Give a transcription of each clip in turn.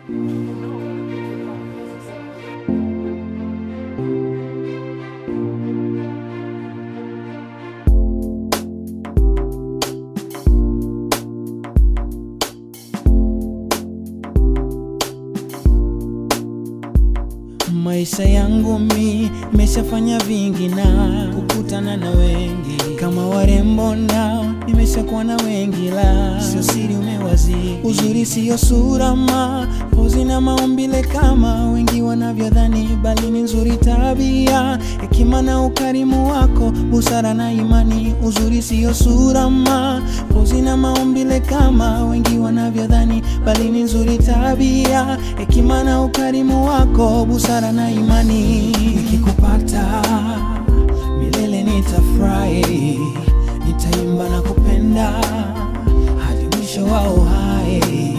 Maisha yangu mi nimeshafanya vingi na kukutana na wengi kama warembo nao nimeshakuwa na wengi, la sio siri umewazidi. Uzuri siyo sura ma pozi na maumbile kama wengi wanavyodhani, bali ni nzuri tabia, hekima na ukarimu wako, busara na imani. Uzuri siyo sura ma pozi na maumbile kama wengi wanavyodhani, bali ni nzuri tabia, hekima na ukarimu wako, busara na imani. Nikikupata milele nitafurahi, nitaimba na kupenda hadi mwisho wa uhai.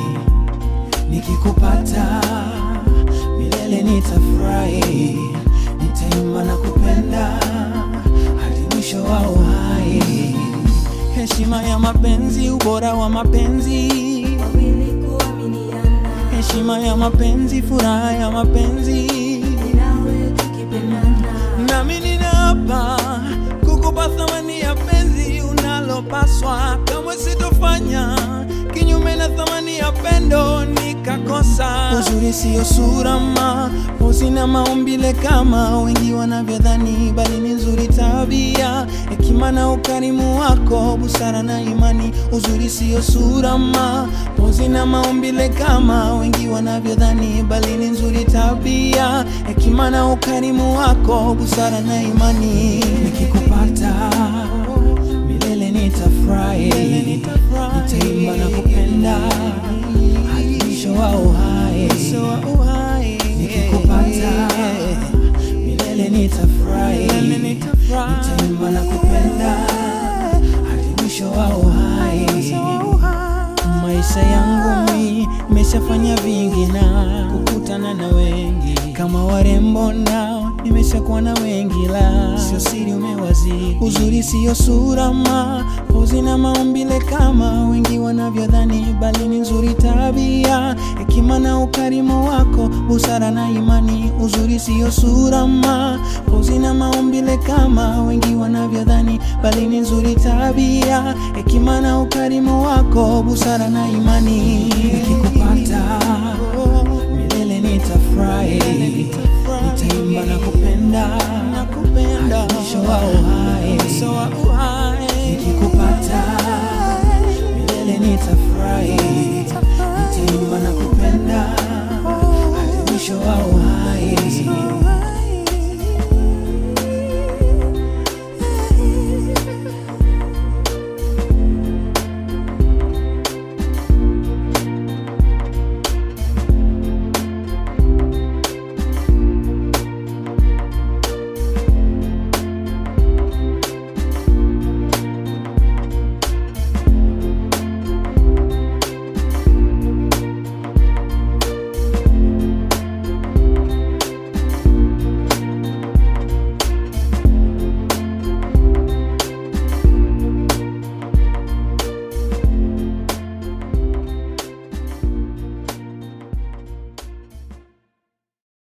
Nikikupata milele nitafurahi, nitaimba na kupenda hadi mwisho wa uhai. Heshima ya mapenzi, ubora wa mapenzi, wawili kuaminiana, heshima ya mapenzi, furaha ya mapenzi nawe tukipendana, nami ninaapa kukupa thamani ya penzi unalopaswa, kamwe sitofanya kinyume na thamani ya pendo nikakosa. Uzuri siyo sura ma pozi na maumbile kama wengi wanavyodhani, bali ni nzuri tabia, hekima na ukarimu wako, busara na imani. Uzuri siyo sura ma pozi na maumbile kama wengi wanavyodhani, bali ni nzuri tabia, hekima na ukarimu wako, busara na imani. Nikikupata milele nitafurahi, nitaimba na kupenda hadi mwisho wa uhai. Nikikupata milele nitafurahi, nitaimba na kupenda hadi mwisho wa uhai. Maisha yangu mi nimeshafanya vingi na kukutana na wengi kama warembo nao nimeshakuwa na wengi, la sio siri umewazidi. Uzuri siyo sura ma pozi na maumbile kama wengi wanavyodhani, bali ni nzuri tabia, hekima na ukarimu wako, busara na imani. Uzuri siyo sura ma pozi na maumbile kama wengi wanavyodhani, bali ni nzuri tabia, hekima na ukarimu wako, busara na imani.